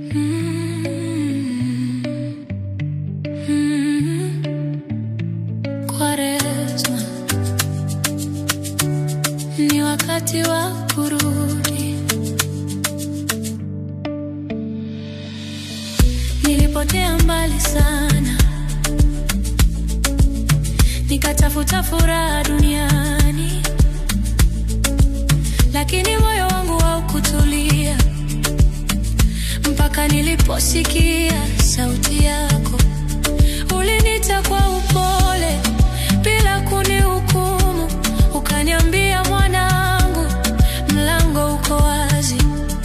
Kwaresma ni wakati wa kurudi. Nilipotea mbali sana, nikatafuta furaha duniani, lakini moyo wangu haukutulia mpaka niliposikia sauti yako. Ulinita kwa upole bila kunihukumu, ukaniambia, mwanangu, mlango uko wazi.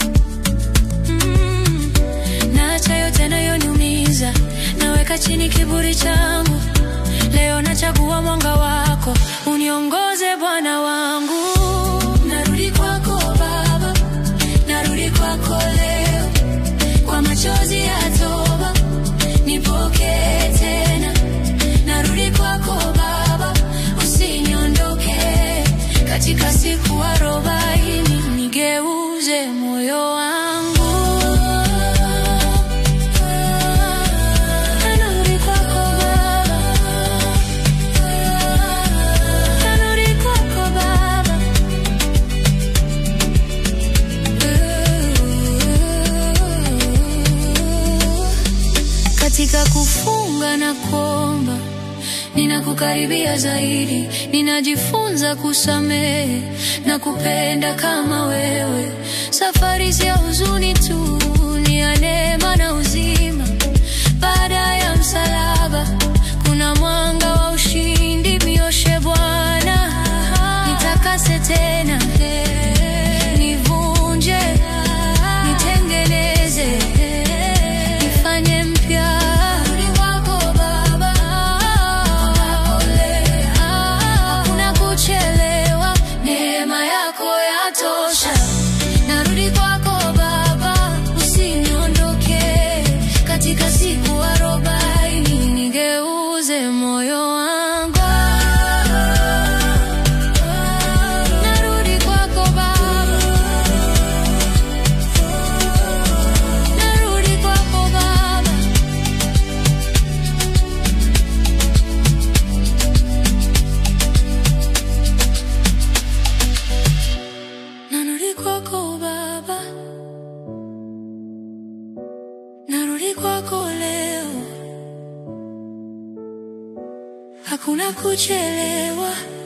Mm, naacha yote yanayoniumiza, naweka chini kiburi changu. Leo nachagua mwanga wako, uniongoze Bwana wangu. Narudi kwako Baba, narudi kwako leo kwa machozi ya toba, nipokee tena. Narudi kwako Baba, usiniondoke katika siku arobaini, nigeuze moyo wangu. Narudi kwako Baba, narudi kwako Baba. Katika kufunga na kuomba, ninakukaribia zaidi, ninajifunza kusamehe na kupenda kama wewe. Safari si ya huzuni tu, ni ya neema na uzima. Baada ya msalaba kuna mwanga wa ushindi. Nioshe Bwana, nitakase tena, nivunje, nitengeneze, nifanye mpya. Narudi kwako Baba, hakuna kuchelewa, neema yako yatosha. Narudi kwako Baba, usiniondoke katika siku arobaini, nigeuze moyo wangu. Narudi kwako Baba, narudi kwako Baba. Narudi kwako Baba, narudi kwako leo, hakuna kuchelewa,